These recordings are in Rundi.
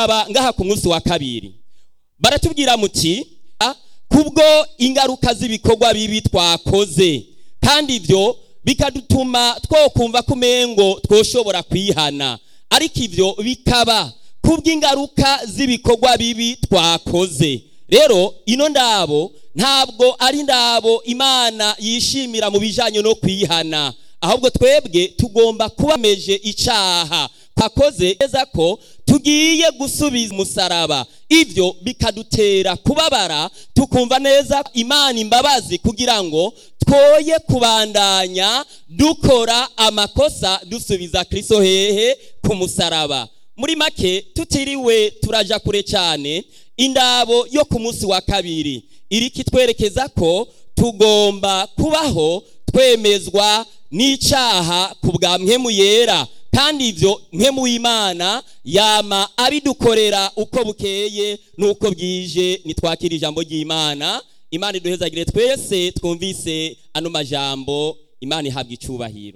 kuraba ngaha ku munsi wa kabiri baratubwira muti kubwo ingaruka z'ibikorwa bibi twakoze kandi ibyo bikadutuma twokumva ko umengo twoshobora kwihana ariko ibyo bikaba kubw'ingaruka z'ibikorwa bibi twakoze rero ino ndabo ntabwo ari ndabo imana yishimira mu bijyanye no kwihana ahubwo twebwe tugomba kubameje icyaha twakoze neza ko tugiye gusubiza umusaraba ibyo bikadutera kubabara tukumva neza imana imbabazi kugira ngo twoye kubandanya dukora amakosa dusubiza kirisito hehe ku musaraba muri make tutiriwe turaja kure cyane indabo yo ku munsi wa kabiri iri kitwerekeza ko tugomba kubaho twemezwa n'icyaha ku bwa mpemu yera kandi ibyo mpemu w'imana yama abidukorera uko bukeye n'uko bwije nitwakira ijambo ry'imana imana iduhezagire twese twumvise ano majambo imana ihabwa icubahiro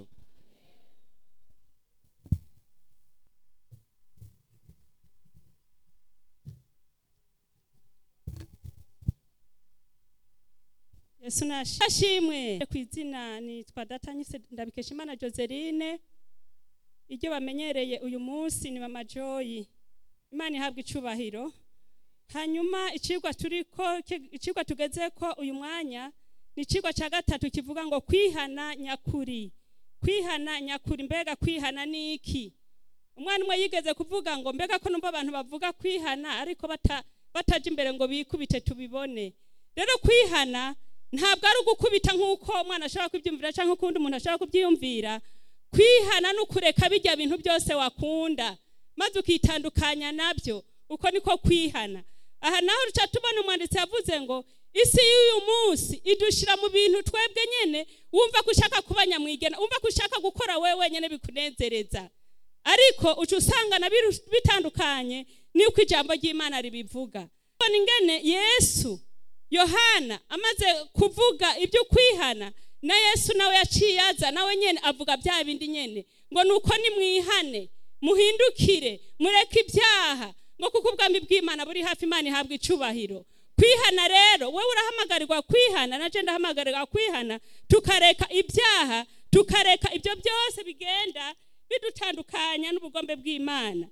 yesu nashimwe ku izina nitwa datanyise ndabikesha imana joseline iryo bamenyereye uyu munsi ni mama joyi imana ihabwa icubahiro hanyuma icigwa turiko icigwa tugeze ko uyu mwanya ni icigwa cya gatatu kivuga ngo kwihana nyakuri kwihana nyakuri mbega kwihana ni iki umwana umwe yigeze kuvuga ngo mbega ko numva abantu bavuga kwihana ariko bataje imbere ngo bikubite tubibone rero kwihana ntabwo ari ugukubita nk'uko umwana ashobora kubyumvira cyangwa ukundi umuntu ashobora kubyiyumvira kwihana ni ukureka bijya bintu byose wakunda maze ukitandukanya nabyo uko niko kwihana aha naho ruca tubona umwanditsi yavuze ngo isi y'uyu munsi idushyira mu bintu twebwe nyine wumva ko ushaka kuba nyamwigena wumva ko ushaka gukora wowe wenyine bikunezereza ariko uca usanga na bitandukanye n'uko ijambo ry'imana ribivuga ingene yesu yohana amaze kuvuga ibyo kwihana na yesu nawe yaciye aza nawe nyine avuga bya bindi nyine ngo ni uko nimwihane muhindukire mureke ibyaha ngo kuko ubwami bw'imana buri hafi imana ihabwa icubahiro kwihana rero wowe urahamagarirwa kwihana na jenda ahamagarirwa kwihana tukareka ibyaha tukareka ibyo byose bigenda bidutandukanya n'ubugombe bw'imana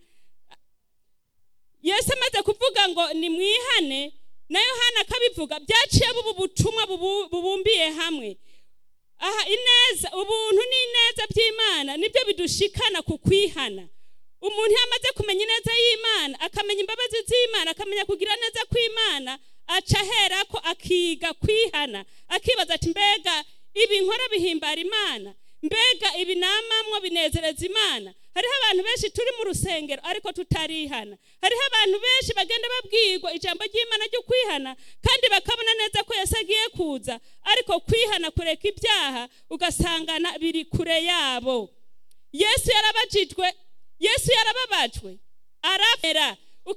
yesu amaze kuvuga ngo nimwihane na yohana akabivuga byaciye bubu butumwa bubumbiye hamwe aha ineza ubuntu n'ineza by'imana nibyo bidushikana ku kwihana umuntu iyo amaze kumenya ineza y'imana akamenya imbabazi z'imana akamenya kugira neza kw'imana aca ahera ko akiga kwihana akibaza ati mbega ibi nkora bihimbara imana mbega ibi namamwo binezereza imana hariho abantu benshi turi mu rusengero ariko tutarihana hariho abantu benshi bagenda babwirwa ijambo ry'imana ryo kwihana kandi bakabona neza ko yose agiye kuza ariko kwihana kureka ibyaha ugasangana biri kure yabo yesu yarabajijwe yesu yarababajwe arabera